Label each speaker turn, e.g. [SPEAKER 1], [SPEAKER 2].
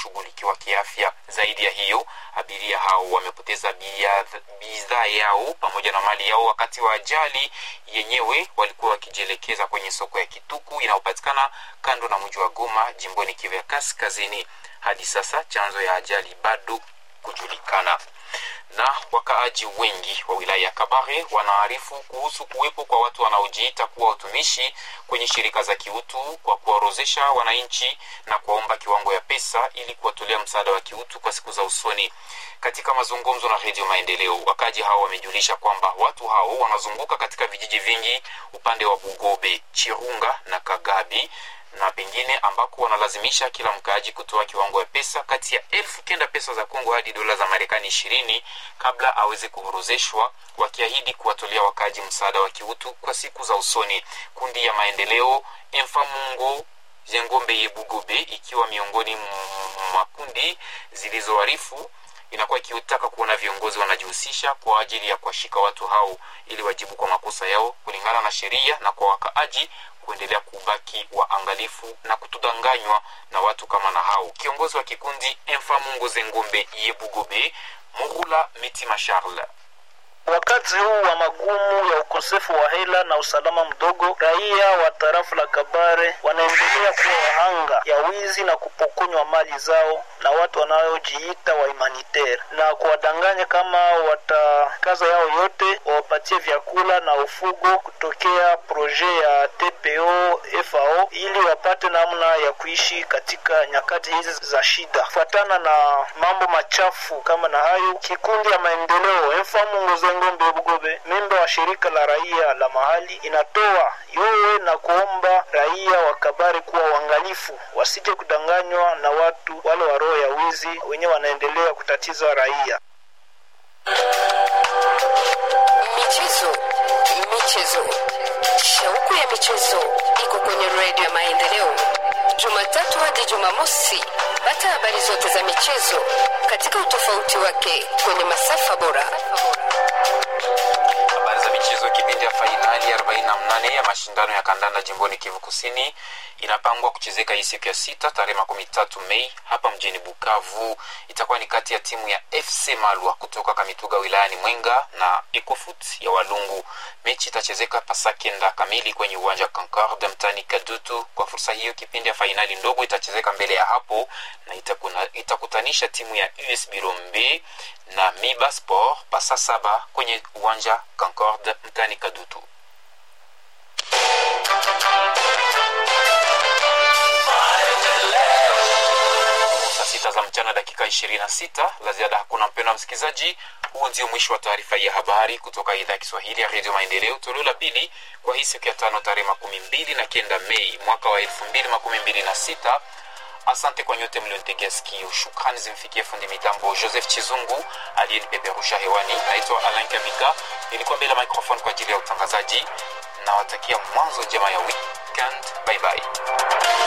[SPEAKER 1] kushughulikiwa kiafya. Zaidi ya hiyo, abiria hao wamepoteza bidhaa yao pamoja na mali yao wakati wa ajali yenyewe. Walikuwa wakijielekeza kwenye soko ya Kituku inayopatikana kando na mji wa Goma, jimboni Kivu ya Kaskazini. Hadi sasa chanzo ya ajali bado kujulikana na wakaaji wengi wa wilaya ya Kabare wanaarifu kuhusu kuwepo kwa watu wanaojiita kuwa watumishi kwenye shirika za kiutu kwa kuwaorozesha wananchi na kuwaomba kiwango ya pesa ili kuwatolea msaada wa kiutu kwa siku za usoni. Katika mazungumzo na Redio Maendeleo, wakaaji hao wamejulisha kwamba watu hao wanazunguka katika vijiji vingi upande wa Bugobe, Chirunga na Kagabi na pengine ambako wanalazimisha kila mkaaji kutoa kiwango ya pesa kati ya elfu kenda pesa za Kongo hadi dola za Marekani ishirini kabla aweze kuhorozeshwa, wakiahidi kuwatolea wakaaji msaada wa kiutu kwa siku za usoni. Kundi ya maendeleo Emfamungo Jengombe Yebugobe ikiwa miongoni mwa kundi zilizoarifu inakuwa ikiutaka kuona viongozi wanajihusisha kwa ajili ya kuwashika watu hao ili wajibu kwa makosa yao kulingana na sheria na kwa wakaaji kuendelea kubaki waangalifu na kutudanganywa na watu kama na hao. Kiongozi wa kikundi Emfamungo Zengombe Yebugobe Mugula Mitima Charles
[SPEAKER 2] Wakati huu wa magumu ya ukosefu wa hela na usalama mdogo, raia wa tarafu la Kabare wanaendelea kuwa wahanga ya wizi na kupokonywa mali zao na watu wanaojiita wa humanitaire na kuwadanganya kama watakaza yao yote wawapatie vyakula na ufugo kutokea proje ya TPO FAO ili wapate namna ya kuishi katika nyakati hizi za shida. Kufuatana na mambo machafu kama na hayo, kikundi ya maendeleo Emfamungo Ngombe Bugobe, memba wa shirika la raia la mahali, inatoa yowe na kuomba raia wa Kabare kuwa uangalifu, wasije kudanganywa na watu wale wa roho ya wizi wenyewe wanaendelea kutatiza raia.
[SPEAKER 3] Michezo, michezo, shauku ya michezo iko kwenye redio ya Maendeleo, Jumatatu hadi Jumamosi. Pata habari zote za michezo katika utofauti wake kwenye masafa bora.
[SPEAKER 1] Habari za michezo. Kipindi ya fainali 48 ya mashindano ya kandanda jimboni Kivu Kusini inapangwa kuchezeka hii siku ya sita tarehe makumi tatu Mei hapa mjini Bukavu. Itakuwa ni kati ya timu ya FC Malwa kutoka Kamituga wilayani Mwenga na Ecofut ya Walungu. Mechi itachezeka pasakenda kamili kwenye uwanja Concorde mtani Kadutu. Kwa fursa hiyo, kipindi ya fainali ndogo itachezeka mbele ya hapo na itakuna, itakutanisha timu ya US Birombe na Miba Sport pasa saba kwenye uwanja Concorde mtani Kadutu. saa sita za mchana dakika 26 la ziada hakuna mpendo wa msikilizaji huo ndio mwisho wa taarifa ya habari kutoka idhaa ya kiswahili ya redio maendeleo toleo la pili kwa hii siku ya tano tarehe makumi mbili na kenda mei mwaka wa elfu mbili makumi mbili na sita asante kwa nyote mlionitegea sikio shukrani zimfikie fundi mitambo joseph chizungu aliyenipeperusha hewani naitwa alain kabika nilikuwa mbele ya microphone kwa ajili ya utangazaji nawatakia mwanzo njema ya weekend bye bye